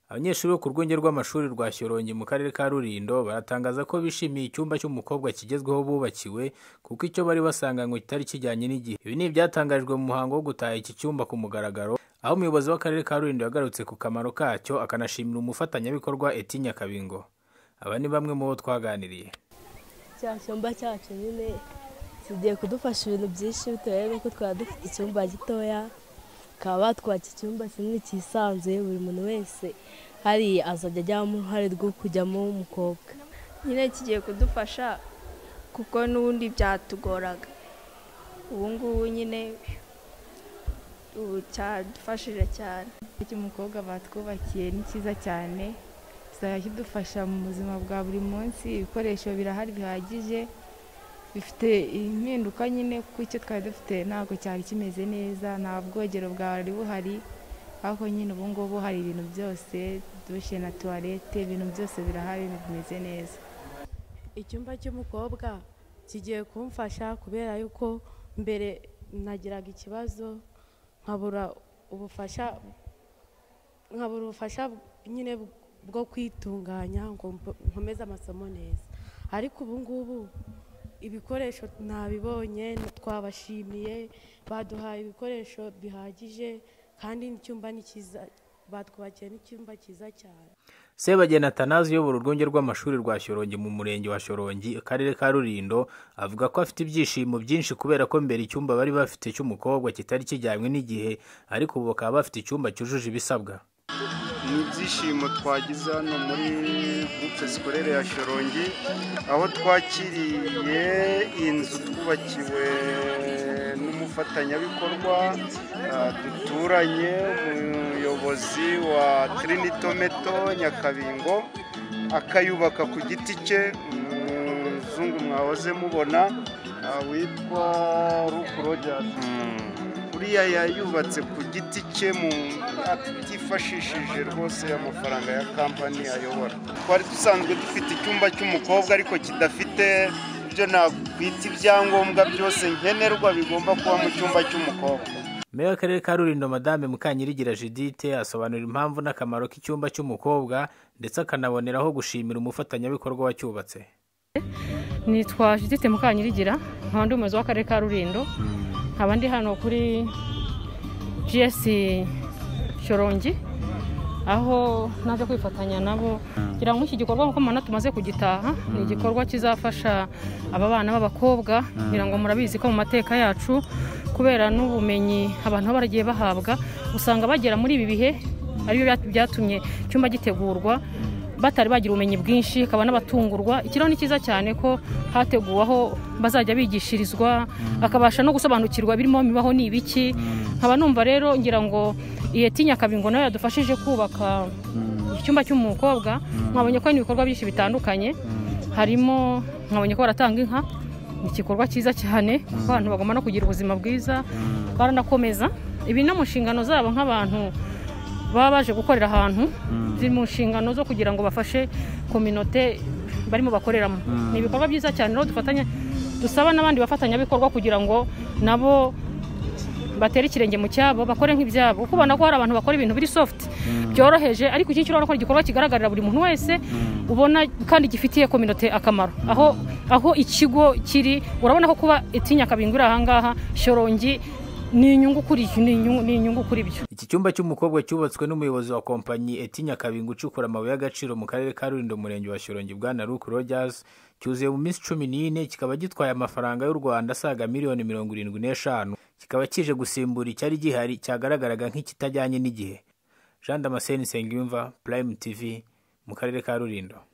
Abanyeshuri bo ku rwunge rw'amashuri rwa Shyorongi mu Karere ka Rulindo baratangaza ko bishimiye icyumba cy'umukobwa kigezweho bubakiwe kuko icyo bari basanganywe kitari kijyanye n'igihe. Ibi ni ibyatangajwe mu muhango wo gutaha iki cyumba ku mugaragaro, aho umuyobozi w'Akarere ka Rulindo yagarutse ku kamaro kacyo akanashimira umufatanyabikorwa Etinya Kabingo. Aba ni bamwe mu bo twaganiriye. Cya cyumba cyacu nyine kigiye kudufasha ibintu byinshi bitewe n'uko twari dufite icyumba gitoya bakaba batwatse icyumba kinini cyisanzuye buri muntu wese hari azajya ajyamo uruhare rwo kujyamo w'umukobwa nyine kigiye kudufasha kuko n'ubundi byatugoraga ubu ngubu nyine ubu cyadufashije cyane cy'umukobwa batwubakiye ni cyiza cyane kizajya kidufasha mu buzima bwa buri munsi ibikoresho birahari bihagije bifite impinduka nyine kuko icyo twari dufite ntabwo cyari kimeze neza nta bwogero bwari buhari ariko nyine ubu ngubu hari ibintu byose dushe na tuwarete ibintu byose birahari bimeze neza icyumba cy'umukobwa kigiye kumfasha kubera yuko mbere nagiraga ikibazo nkabura ubufasha nkabura ubufasha nyine bwo kwitunganya ngo nkomeze amasomo neza ariko ubu ngubu ibikoresho ntabibonye twabashimiye baduhaye ibikoresho bihagije kandi n'icyumba ni cyiza batwubakiye n'icyumba cyiza cyane Sebagena Atanazi uyobora urwunge rw'amashuri rwa Shyorongi mu murenge wa Shyorongi akarere ka Rulindo avuga ko afite ibyishimo byinshi kubera ko mbere icyumba bari bafite cy'umukobwa kitari kijyanywe n'igihe ariko ubu bakaba bafite icyumba cyujuje ibisabwa ni ibyishimo twagize hano muri groupe scolaire ya Shyorongi aho twakiriye inzu twubakiwe n'umufatanyabikorwa duturanye umuyobozi wa Trinitometo Nyakabingo akayubaka ku giti cye umuzungu mwahoze mubona witwa Luke Rogers buriya yayubatse ku giti cye mu atifashishije rwose amafaranga ya kampani ayobora twari dusanzwe dufite icyumba cy'umukobwa ariko kidafite ibyo nakwita ibyangombwa byose nkenerwa bigomba kuba mu cyumba cy'umukobwa meya w'akarere ka rulindo madame mukanyirigira judite asobanura impamvu n'akamaro k'icyumba cy'umukobwa ndetse akanaboneraho gushimira umufatanyabikorwa wacyubatse nitwa judite mukanyirigira nkaba ndi umuyobozi w'akarere ka rulindo nkaba ndi hano kuri gs shorongi aho naje kwifatanya nabo kugira ngo iki gikorwa nk'uko mubona tumaze kugitaha ni igikorwa kizafasha aba bana b'abakobwa kugira ngo murabizi ko mu mateka yacu kubera n'ubumenyi abantu baba baragiye bahabwa usanga bagera muri ibi bihe aribyo byatumye icyumba gitegurwa batari bagira ubumenyi bwinshi akaba n'abatungurwa ikiriho ni cyiza cyane ko hateguwe aho bazajya bigishirizwa akabasha no gusobanukirwa birimo bibaho ni ibiki nkaba numva rero ngira ngo iyi tinya kabingo nayo yadufashije kubaka icyumba cy'umukobwa mwabonye ko hari ibikorwa byinshi bitandukanye harimo mwabonye ko baratanga inka ni igikorwa cyiza cyane abantu bagomba no kugira ubuzima bwiza baranakomeza ibi no mu nshingano zabo nk'abantu baba baje gukorera ahantu ziri mu nshingano zo kugira ngo bafashe kominote barimo bakoreramo ni ibikorwa byiza cyane rero dufatanya dusaba n'abandi bafatanyabikorwa kugira ngo nabo batera ikirenge mu cyabo bakore nk'ibyabo kuko ubona ko hari abantu bakora ibintu biri sofuti byoroheje ariko iki ngiki urabona ko igikorwa kigaragarira buri muntu wese ubona kandi gifitiye kominote akamaro aho aho ikigo kiri urabona ko kuba itinya kabingo iri ahangaha shorongi ni inyungu kuri ni inyungu kuri byo iki cyumba cy'umukobwa cyubatswe n'umuyobozi wa kompanyi etinya kabingo ucukura amabuye y'agaciro mu karere ka rulindo murenge wa shyorongi bwa na luke rogers cyuzuye mu minsi cumi n'ine kikaba gitwaye amafaranga y'u rwanda asaga miliyoni mirongo irindwi n'eshanu kikaba kije gusimbura icyari gihari cyagaragaraga nk'ikitajyanye n'igihe jean damascene nsengiyumva prime tv mu karere ka rulindo